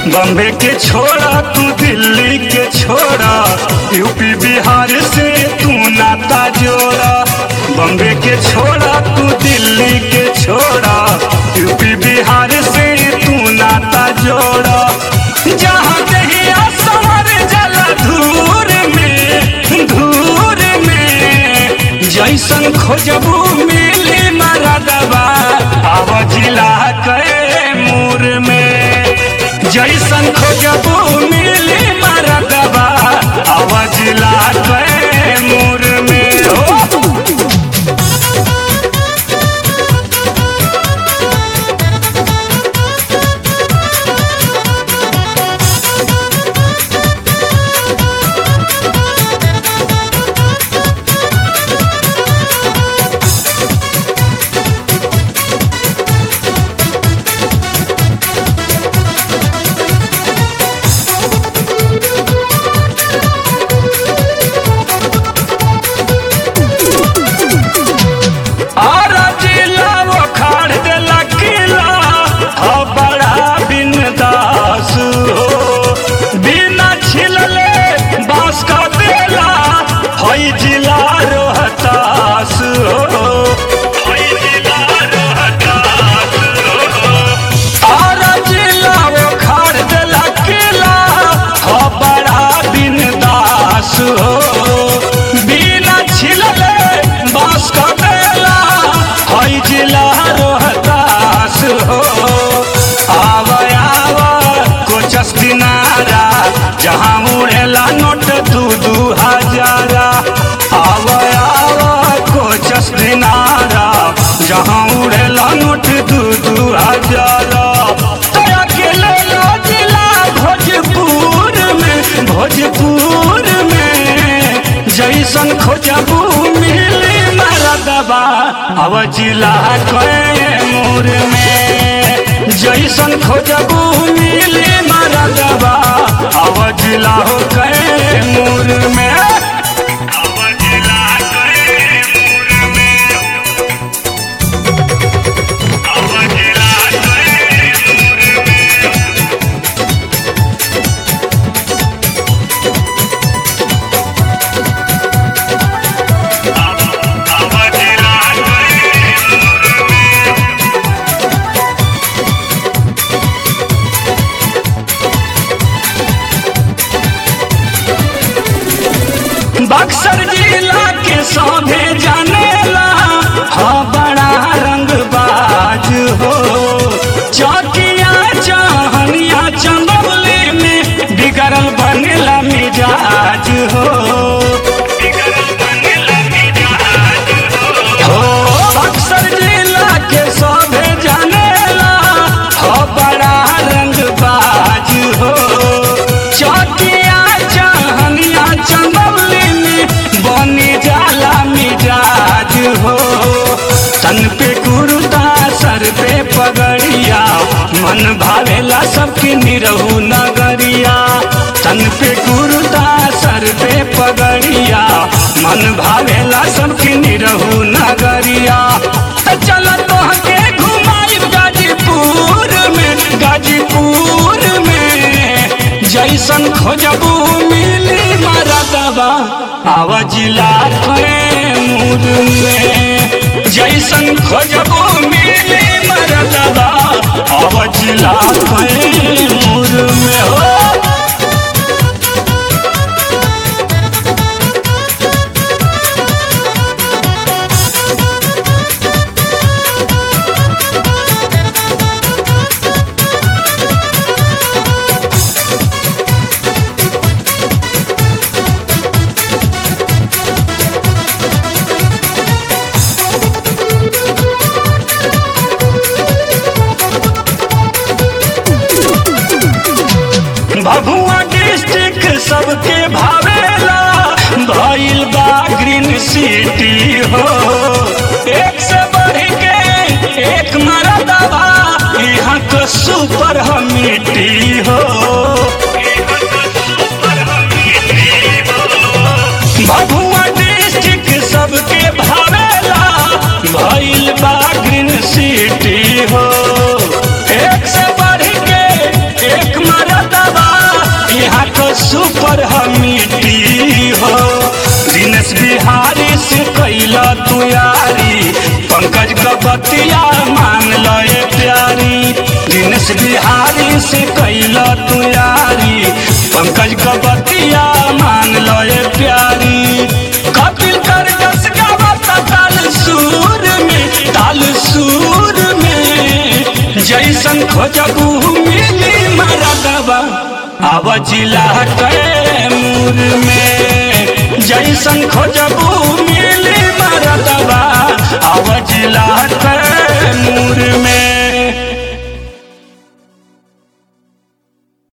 बम्बे के छोड़ा तू दिल्ली के छोड़ा यूपी बिहार से तू नाता जोड़ा बम्बे के छोड़ा तू दिल्ली के छोड़ा यूपी बिहार से तू नाता जोड़ा जहाँ दहिया समर जला धूर में धूर में जैसन खोजबू मिली मरदबा आव जिला के मूर में जैसन खोजबू मिली मरदबा आव जिला के मूर में हो और जिला वो खाड़ देला किला हो बड़ा बिनदास हो बिना छिलले बांस का देला हई जिला रोहतास हो हई जिला रोहतास हो और जिला वो खाड़ देला किला हो बड़ा बिनदास हो बिना छिलले बांस का देला हई जिला रोहतास हो आव आव कोचस किनारा जहाँ उड़ेला नोट दू दू हजारा आव आव कोचस किनारा जहाँ उड़ेला नोट दू दू हजारा तोरा के लेला जिला भोजपुर में भोजपुर में जैसन खोजबू मिली मरदबा अब जिला कैमूर में जैसन खोजबू मिली मरदबा अब जिला हो कैमूर में अब जिला कैमूर में अब जिला कैमूर में अब जिला कैमूर में बक्सर जिला के सौभे जानेला हाँ बड़ा रंगबाज हो चौकिया चाहनिया चंदौली में बिगड़ल बनेला मिजाज हो हो बक्सर जिला के सौभे जानेला हो बड़ा रंगबाज हो चौकिया चाहनिया चंदौली में बने जाला मिजाज हो तन पे कुर्ता सर पे पगड़िया मन भावेला सबके निरहू नगरिया तन पे कुर्ता सर पे पगड़िया मन भावेला सबके निरहू नगरिया त चल तोहके घुमाई गाजीपुर में गाजीपुर में जैसन खोजबू मिली मरदबा आव जिला कैमूर में जैसन खोजबू मिली मरदबा आव जिला कैमूर में हो भभुआ डिस्ट्रिक्ट सबके भावेला भइल बा ग्रीन सिटी हो एक से बढ़ के एक मरदबा यहाँ के सुपर हमिटी हो भभुआ डिस्ट्रिक्ट सबके भावेला भइल बा ग्रीन सिटी हो एक से बढ़ के एक मरद तू यारी पंकज का बतिया मान लो ये प्यारी दिनेश बिहारी से कैला तू यारी पंकज का बतिया मान लो ये प्यारी कपिल कर जस गावत ताल सूर में ताल सूर में जैसन खोजबू मिली मरदबा आव जिला कैमूर में जैसन खोजबू मिली